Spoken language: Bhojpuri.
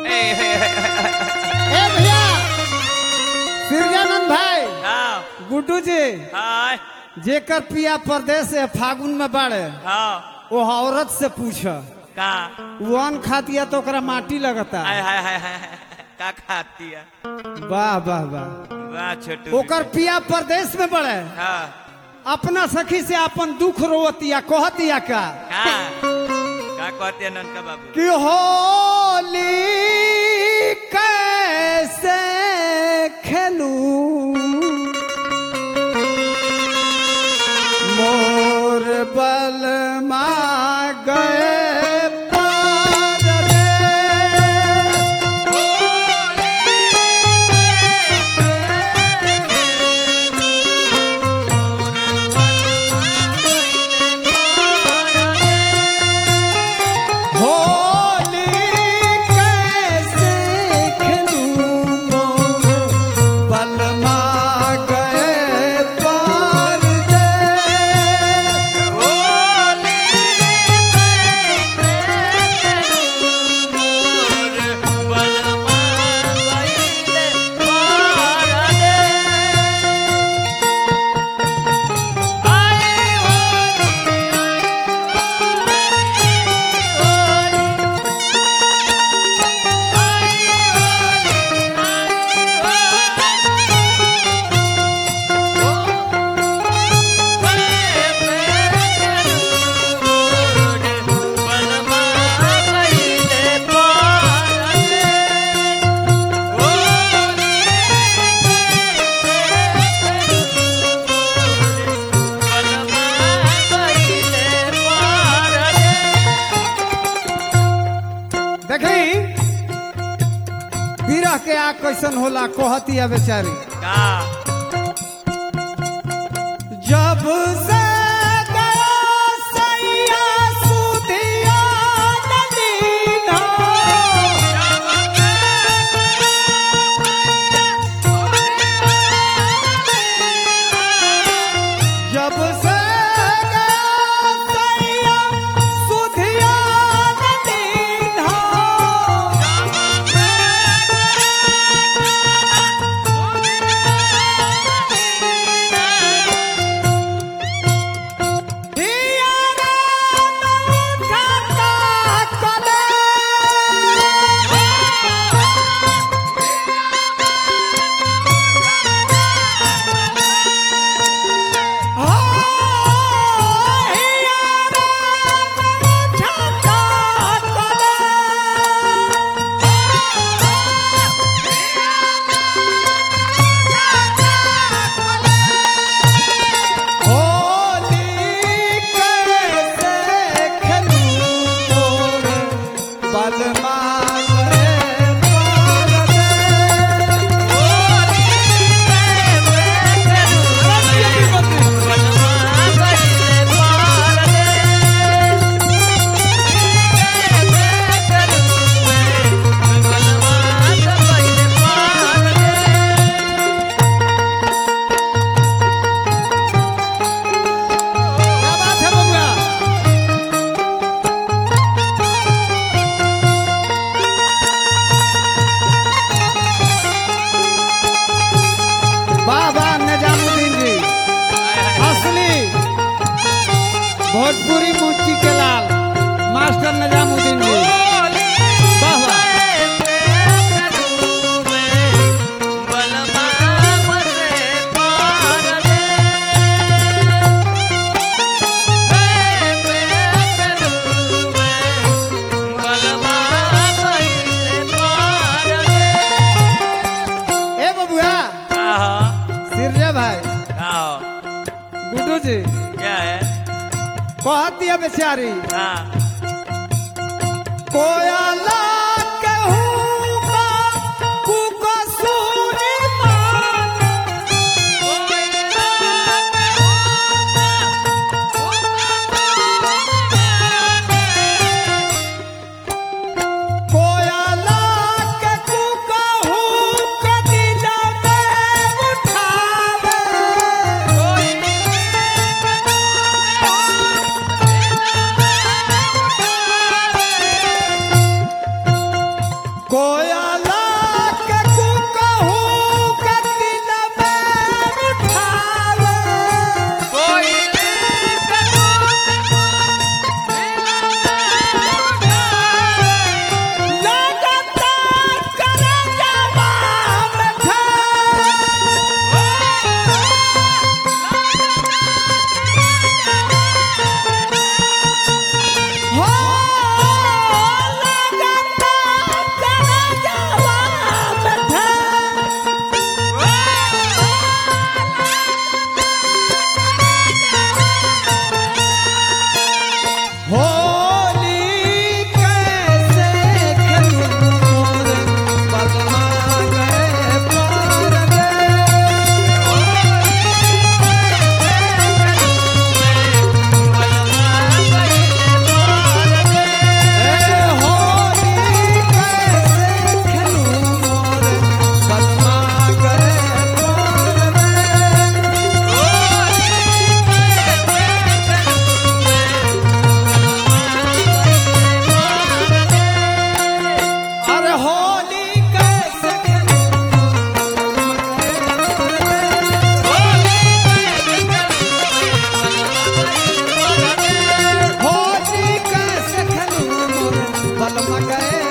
ए भैया सिरजानंद भाई हाँ गुड्डू जी हाँ जेकर पिया परदेश से फागुन में बाड़े हाँ वो औरत से पूछ का वन खातिया तो ओकरा माटी लगता हाय हाय हाय हाय का खाती है वाह वाह वाह वाह छोटू ओकर पिया परदेश में बड़े हाँ अपना सखी से अपन दुख रोवतिया कहतिया का का का कहते हैं ननका बाबू कि होली कैसे खेलू मोर बल गए पार रे। होली कैसे खेलू मोर बलमा गए पार रे। देखी बिरह के आग कैसन होला कहतिया बेचारी जब से गया सैया सुधिया नदीना जब से गया सैया सुधिया नदीना होली कैसे खेलू मोर बलमा गए पार क्या बात है बबुआ वाह वाह निजामुद्दीन जी असली भोजपुरी मूर्ति के लाल मास्टर निजामुद्दीन जी वाह वाह ए बबुआ सिरजे भाई गुड्डू जी क्या है कहती है बेचारी हाँ कोयला कहूँगा कुकसूरी मान कोयला के कुकहू के दिल में उठावे है